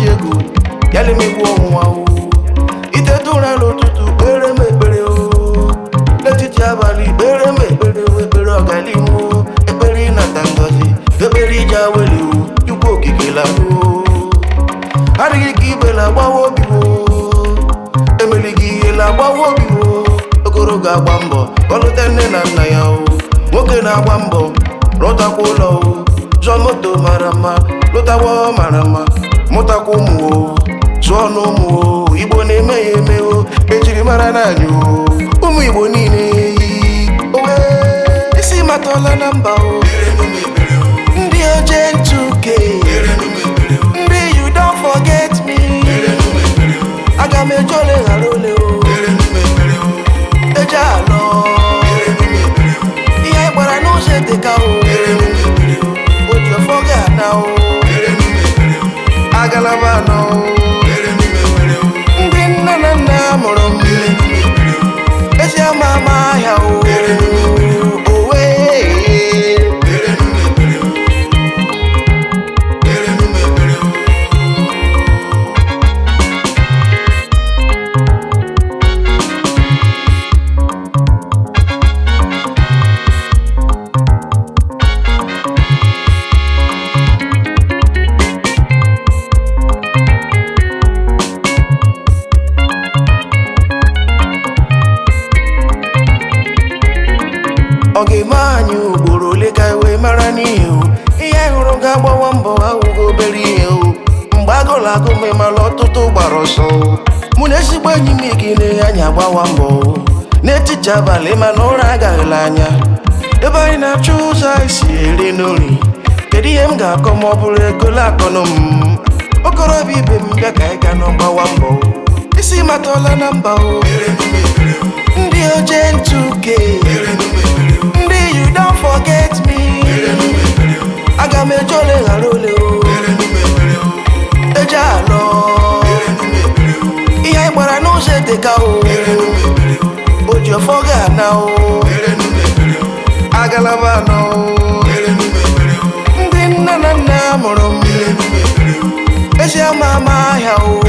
na-echi egwu ya lemegbu ọnwụnwa o iteta ụra n'ụtụtụ kpere m ekpere o n'etiti abalị kpere m ekpere o ekpere ọganihu o ekpere ịnata ngọzi ekpere ije aweli o chukwu okike lahụ adịghị ka ibe na-agbawa obi o emelighị ihe na-agbawa obi o okoro ga-agba mbọ ọlụta nne na nna ya o nwoke na-agba mbọ rụtakwa ụlọ o zụọ moto mara mma lụtawa mara mma mụtakwa ụmụ o zụọ n'ụmụ o igbo na-eme ya eme o ejiri mara naanị o ụmụ igbo niile owe isi matọla na mba o ndị oje ntụke ndị you don't forget me aga m eje ole ghara ole o eje alọ ihe anyị gbara n'ụzọ eteka o oji ọfọ ga-ana o agalaba anọ o ndị nne na nna mụrụ m ezi ama ama ahịa o owe ọ ga-eme anyị ugboro ole ka anyị wee mara n'ihe o ihe anyị hụrụ ga-agbawa mbọ awụghị obere ihe o mgbe agụrụ agụ ma ịmara ọtụtụ gbara ọsọ o mụ na ezigbo enyi m gị na anyị agbawa mbọ o n'etiti abalị mana ụra agaghịla anya ebe anyị na-achọ ụzọ anyị si eri n'ori kedu ihe m ga-akọ ma ọ bụrụ egolo akọnụ m okorobịa ibe m bịa ka anyị ga nọ gbawa mbọ o isi matọla na mba o ndị oje ntụke ndị you don't forget me aga m eje ole ghara ole o eje alọ ihe anyị gbara n'ụzọ eteka o oji ọfọ ga-ana o agalaba anọ o ndị nne na nna mụrụ m ezi ama ama ahịa o